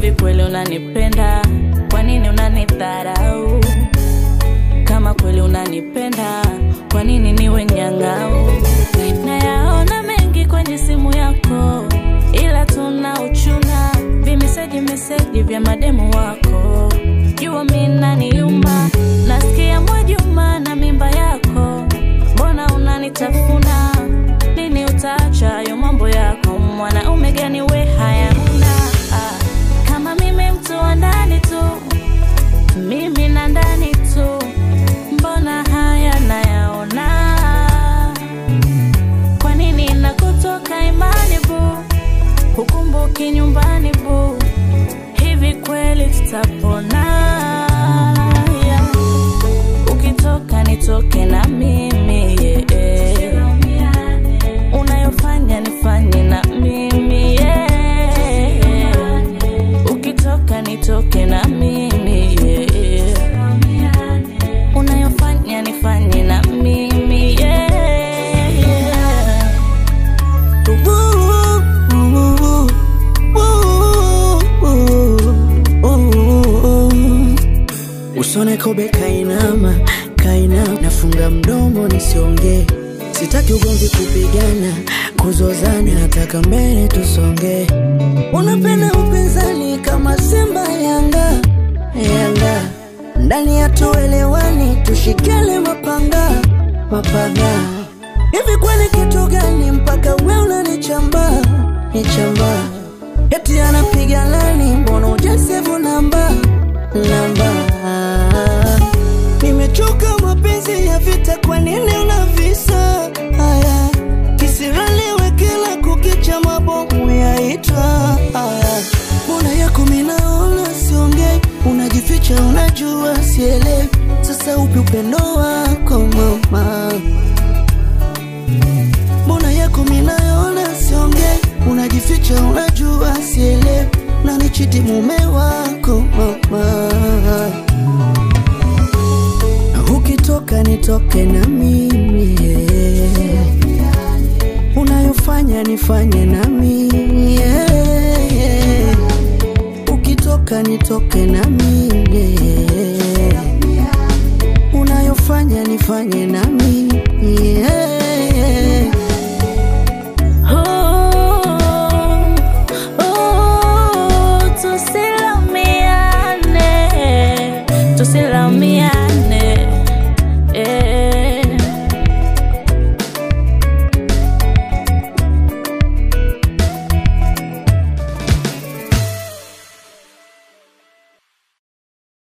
hivi kweli unanipenda? Kwa nini unanidharau? Kama kweli unanipenda, kwa nini niwe nyang'au? Nayaona mengi kwenye simu yako, ila tuna uchuna vimeseji meseji vya mademu wako. Jua mi naniuma, nasikia Mwajuma na mimba yako, mbona unanitafuna? Lini utaacha hayo mambo yako? Mwanaume gani we hayana? Ah, kama mimi mtu wa ndani tu, mimi na ndani tu, mbona haya nayaona? Kwa nini nakutoka imani bu, hukumbuki nyumbani bu, hivi kweli tutapona? Yeah. Ukitoka nitoke na mimi yeah. Unayofanya nifanye na mimi yeah. Ukitoka nitoke na mimi yeah. Unayofanya nifanye na mimi yeah. Usone kobe kainama, kainama, nafunga mdomo nisiongee. Sitaki ugomvi, kupigana, kuzozana, nataka mbele tusonge. Unapenda upinzani kama Simba Yanga, Yanga ndani ya tuelewani, tushikele mapanga, mapanga. Hivi kwani kitu gani mpaka we unanichamba, nichamba? Eti anapiga lani, mbona ujasevu namba, namba? Nimechoka mapenzi ya vita, kwa nini unavisa haya? Kisiraliwe kila kukicha, mabomu yaitwa haya. Mbona yako minaona siongei, unajificha, unajua sielewi. Sasa upi upendo wako mama? Mbona yako minaona siongei, unajificha, unajua sielewi. Nanichiti mume wako mama Ukitoka nitoke na mimi yeah. Unayofanya nifanye na mimi yeah. Ukitoka nitoke na mimi yeah. Unayofanya nifanye na mimi yeah. Oh, oh, tusilaumiane, tusilaumiane.